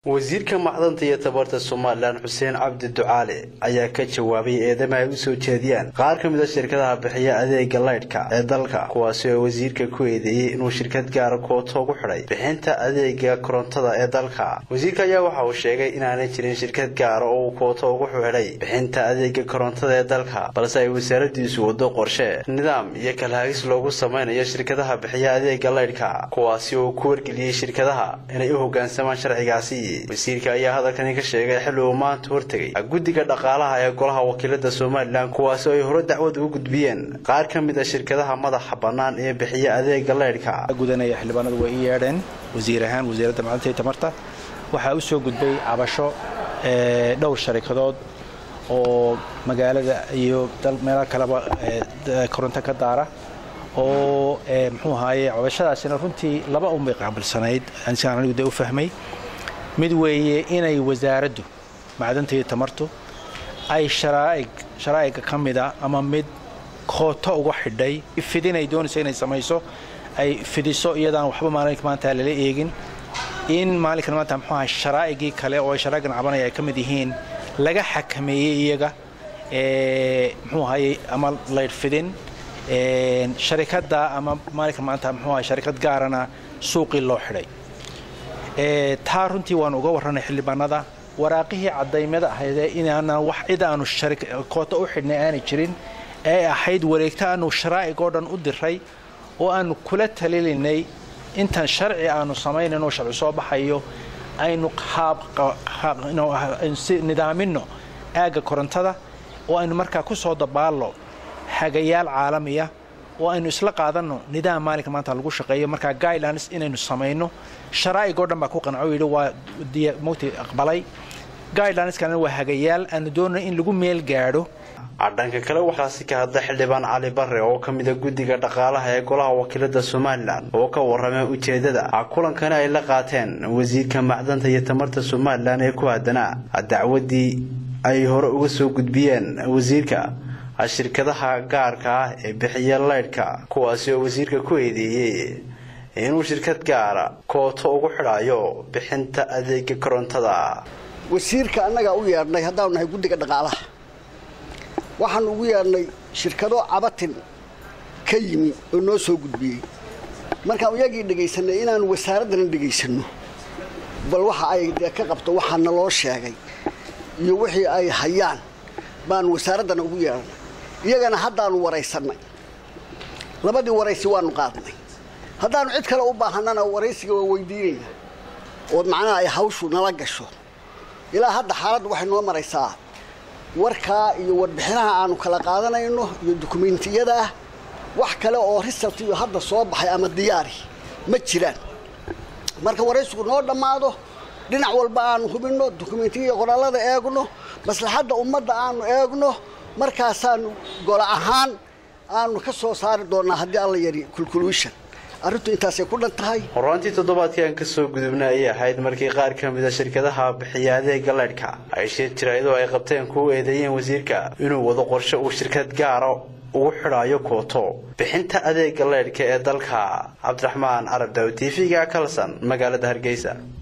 wasiirka macdanta iyo tabarta somalilan xuseen cabdi ducaale ayaa ka jawaabay eedama ay usoo jeediyaan qaar ka mid a shirkadaha bixiya adeega laydhka ee dalka kuwaasi oo wasiirka ku eedeeyey inuu shirkad gaara kooto ugu xidhay bixinta adeega korontada ee dalka wasiirka ayaa waxa uu sheegay inaanay jirin shirkad gaara oo uu kooto ugu xidhay bixinta adeega korontada ee dalka balse ay wasaaradiisu wado qorshe nidaam iyo kalhaagis loogu samaynayo shirkadaha bixiya adeega laydhka kuwaasi oo ku wargeliyey shirkadaha inay u hogaansamaan sharcigaasi wasiirka ayaa hadalkani ka sheegay xilli uu maanta hortegay guddiga dhaqaalaha ee golaha wakiilada somalilan kuwaasi oo ay hore dacwad ugu gudbiyeen qaar ka mid a shirkadaha madaxa bannaan ee bixiya adeega laydhka gudanaya xildhibaanadu way ii yeedheen wasiir ahaan wasiiradda macdanta iyo tamarta waxaa u soo gudbay cabasho dhowr sharikadood oo magaalada iyo meelo kaleba koronto ka daara oo muxuu ahaaye cabashadaasina runtii laba unbay qaabilsanayd siaan anigu de u fahmay mid weeye inay wasaaraddu macdanta iyo tamartu ay sharaa'iga ka mida ama mid kooto uga xidhay fidinay doonayso inay samayso ay fidiso iyadaan waxba maalinka maanta lala eegin in maalinkan maanta muxuu aha sharaa'igii kale oo ay sharaa'igan cabanaya ay ka mid yihiin laga xakameeyey iyaga muxuu ahaye ama laydh fidin sharikadda ama maalinkan maanta muxuu aha sharikad gaarana suuqii loo xidhay taa runtii waanu uga warranay xildhibaanada waraaqihii cadaymada ahaydee inaanaan wax cid aanu kooto u xidhnay aanay jirin ee ahayd wareegto aanu sharaa'ig oo dhan u diray oo aanu kula talilinay intaan sharci aanu samaynayno sharci soo baxayo aynu nidaaminno aagga korontada oo aynu markaa ku soo dabaallo hagayaal caalamiya oo aynu isla qaadanno nidaam maalinka maanta lagu shaqeeyo markaa guidelines inaynu samayno sharaa'ig oo dhan baa ku qanco yidhi waa mugti aqbalay guidelineskan waa hagayaal aanu doonay in lagu meel gaadho dhanka kale waxaasi ka hadla xildhibaan cali barre oo ka mida guddiga dhaqaalaha ee golaha wakiilada somalilan oo ka warramay ujeeddada kulankani ay la qaateen wasiirka macdanta iyo tamarta somalilan ee ku haddanaa dacwaddii ay hore uga soo gudbiyeen wasiirka shirkadaha gaarka ah ee bixiya laydhka kuwaasi oo wasiirka ku eedeeyey inuu shirkad gaara kooto ugu xidhayo bixinta adeega korontada wasiirka annagaa u yeedhnay haddaanu nahay guddiga dhaqaalaha waxaanu ugu yeedhnay shirkado cabatin ka yimi oo noo soo gudbiyey markaan iyagii dhegaysanay inaanu wasaaraddana dhegaysanno bal waxa ay dee ka qabto waxaa naloo sheegay iyo wixii ay hayaan baanu wasaaraddana ugu yeedhnay iyagana haddaanu waraysannay labadii waraysi waanu qaadnay haddaanu cid kale u baahannana waraysiga waa weydiinayna ood macnaha ay hawshu nala gasho ilaa hadda xaaladdu waxay noo maraysaa warkaa iyo warbixinaha aanu kala qaadanayno iyo dukumentiyada ah wax kale oo result iyo hadda soo baxay ama diyaari ma jiraan marka waraysigu noo dhammaado dhinac walba aanu hubinno dukumentiya qoraallada eegno maslaxadda ummadda aanu eegno markaasaanu golo ahaan aanu ka soo saari doonnaa haddii alla yari culculution arrintu intaasay ku dhan tahay horaantii toddobaadkii aan kasoo gudubna ayay ahayd markii qaar ka mid a shirkadaha bixiya adeega laydhka ay shir jiraydoo ay qabteen kuu eedeeyeen wasiirka inuu wado qorshe uu shirkad gaara ugu xidhaayo kooto bixinta adeega laydhka ee dalka cabdiraxmaan carab daw t v-ga kalson magaalada hargeysa